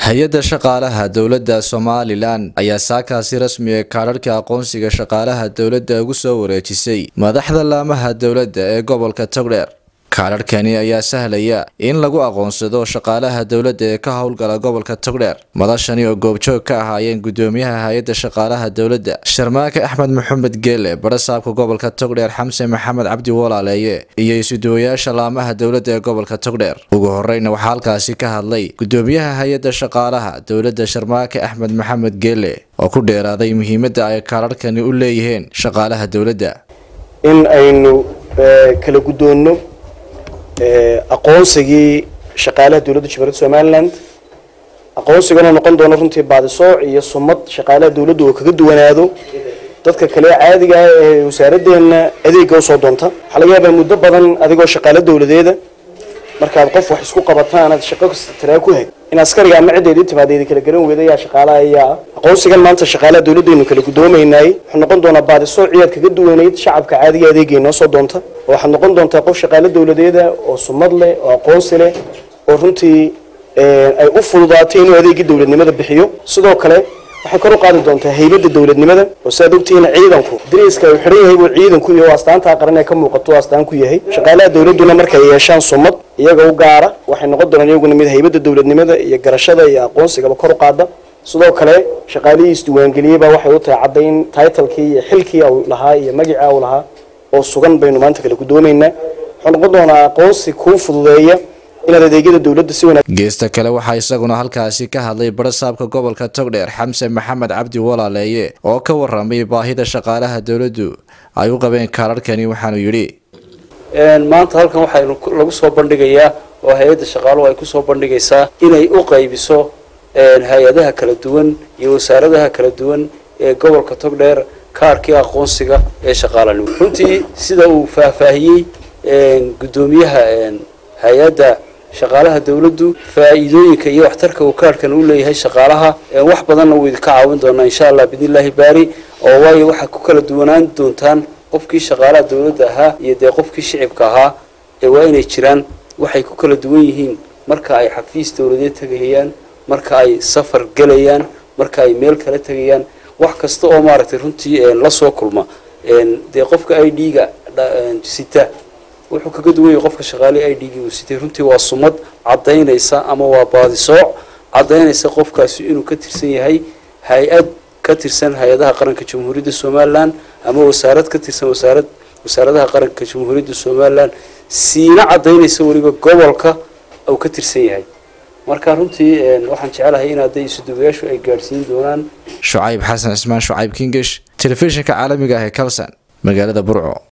hay-adda shaqaalaha dowladda somalilan ayaa saakaasi rasmi ee kaadharhka aqoonsiga shaqaalaha dowladda ugu soo wareejisay madaxda laamaha dowladda ee gobolka togdheer kaadharhkani ayaa sahlaya in lagu aqoonsado shaqaalaha dowladda ee ka howlgala gobolka togdheer madashani oo goobjoog ka ahaayeen gudoomiyaha hay-adda shaqaalaha dowladda sharmaake axmed maxamed geele barasaabka gobolka togdheer xamse maxamed cabdi walaaleeye iyo isuduwayaasha laamaha dowladda ee gobolka togdheer ugu horeyna waxaa halkaasi ka hadlay gudoomiyaha hay-adda shaqaalaha dowladda sharmaake axmed maxamed geele oo ku dheeraaday muhiimadda ay kaadharhkani u leeyihiin shaqaalaha dowladda in aynu kala guddoonno aqoonsigii shaqaalaha dowladda jamhuuriyadda somaliland aqoonsigana noqon doono runtii baadisooc iyo sumad shaqaalaha dowladda oo kaga duwanaado dadka kale caadiga ah ee wasaaraddeena adeega usoo doonta waxaa laga yaabaa muddo badan adigoo shaqaalo dowladeeda markaad qof wax isku qabataan aad shaqo kasta taraa ku hay in askariga ama ciddeedii timaadeedi kala garan weyda yaa shaqaalaha ayaa aqoonsigan maanta shaqaalaha dowladdaynu kala guddoomaynaay wuxuu noqon doonaa baadisooc ciyaad kaga duwanayd shacabka caadiga adeegay noo soo doonta oo waxaad noqon doontaa qof shaqaalo dowladeeda oo sumad leh oo aqoonsi leh oo runtii ay u fududaatay inuu adeegii dowladnimada bixiyo sidoo kale waxay kor u qaadi doontaa haybadda dowladnimada oo siaad ogtihiin ciidanku dariiska uu xidhan yahay buu ciidanku iyo astaantaa qaran ee ka muuqato astaan ku yahay shaqaalaha dowladduna markay yeeshaan sumad iyaga u gaara waxay noqon doonaan iyaguna mid haybadda dowladnimada iyo garashada iyo aqoonsigaba kor u qaada sidoo kale shaqaalihii isdiiwaangeliyey baa waxay u tahay caddayn titlekii iyo xilkii uu lahaa iyo magicii uu lahaa oo sugan baynu maanta kala guddoomaynaa wuxuu noqon doonaa aqoonsi kuu fududeeya inaad adeegyada dowladda si wanaag geesta kale waxaa isaguna halkaasi ka hadlay barasaabka gobolka togdheer xamse maxamed cabdi walaaleeye oo ka waramay baahida shaqaalaha dowladdu ay u qabeen kaadharhkani waxaanu yidhi maanta halkan waxaynu lagu soo bandhigayaa oo hay-adda shaqaaluhu ay kusoo bandhigaysaa inay u qaybiso hay-adaha kala duwan iyo wasaaradaha kala duwan ee gobolka togdheer kaarkii aqoonsiga ee shaqaalanimo runtii sida uu faahfaahiyey guddoomiyaha hay-adda shaqaalaha dowladdu faa'iidooyinka iyo waxtarka uu kaarhkan u leeyahay shaqaalaha wax badanna wuu idinka caawin doonaa insha allah biidnillaahi baari oo waayo waxaad ku kala duwanaan doontaan qofkii shaqaalaha dowladda ahaa iyo dee qofkii shicibka ahaa ee waa inay jiraan waxay ku kala duwan yihiin marka ay xafiis dowladeed tegayaan marka ay safar gelayaan marka ay meel kala tegayaan wax kasta oo maaragtay runtii la soo kulma dee qofka i d-ga sita wuxuu kaga duwan yahay qofka shaqaalihi i d-gii uu sitay runtii waa sumad caddaynaysa ama waa baadisooc caddaynaysa qofkaasi inuu ka tirsan yahay hay-ad ka tirsan hay-adaha qaranka jamhuuriyadda somalilan ama wasaarad ka tirsan wasaarad wasaaradaha qaranka jamhuuriyadda somalilan siina caddaynaysa weliba gobolka uu ka tirsan yahay marka runtii waxaan jecelahay in hadday isuduwayaashu ay gaadhsiin doonaan shucayb xasan cismaan shucayb kingish telefishinka caalamiga ah ee kalson magaalada burco